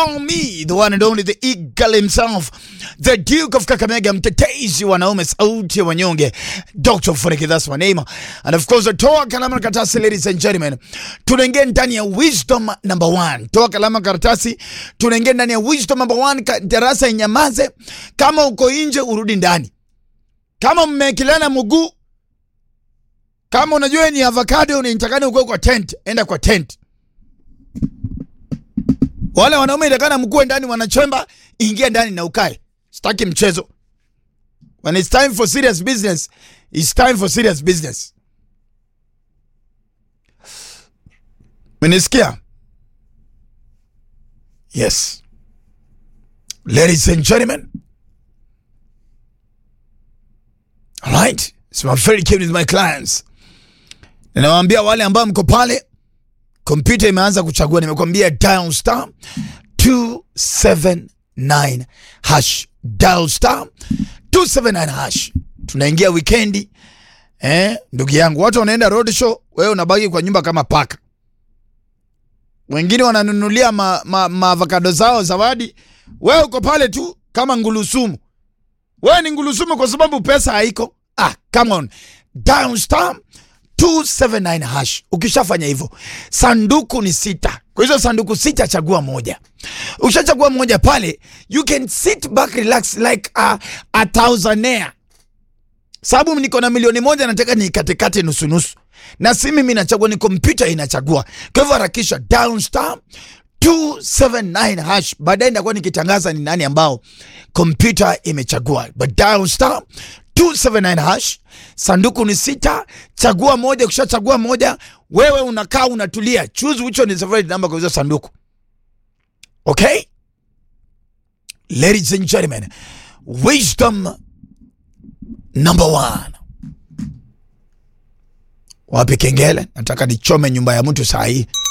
call me the one and only the eagle himself the duke of kakamega mtetezi wanaume sauti ya wanyonge dr Funike, that's my name and of course toa kalama na karatasi ladies and gentlemen tunaingia ndani ya wisdom number one toa kalama na karatasi tunaingia ndani ya wisdom number one Ka- darasa inyamaze kama uko nje urudi ndani kama mmekilana mguu kama unajua ni avocado unatakana ukue kwa tent enda kwa tent wale wanaume itakana mkuwe ndani wanachemba ingia ndani na ukae sitaki mchezo when it's time for serious business it's time for serious business menisikia yes ladies and gentlemen all right so I'm very keen with my clients ninawaambia wale ambao mko pale kompyuta imeanza kuchagua nimekwambia dial star 279 hash dial star 279 hash tunaingia wikendi eh, ndugu yangu watu wanaenda road show wewe unabaki kwa nyumba kama paka wengine wananunulia maavokado ma, ma avocado zao zawadi wewe uko pale tu kama ngulusumu wewe ni ngulusumu kwa sababu pesa haiko ah, come on dial star 279 hash. Ukishafanya hivyo, sanduku ni sita. Kwa hizo sanduku sita, chagua moja. Ukishachagua moja pale, you can sit back relax like a, a thousandaire. Sababu niko na milioni moja, nataka nikatekate nusu nusu, na si mimi nachagua, ni kompyuta inachagua. Kwa hivyo harakisha down star 279 hash. Baadaye nitakuwa nikitangaza ni nani ambao kompyuta imechagua, but dial star 279 hash. Sanduku ni sita, chagua moja. Ukishachagua moja, wewe unakaa unatulia, choose which one is the favorite number kwa hizo sanduku. Okay, ladies and gentlemen, wisdom number one. Wapi kengele? Nataka nichome nyumba ya mtu saa hii.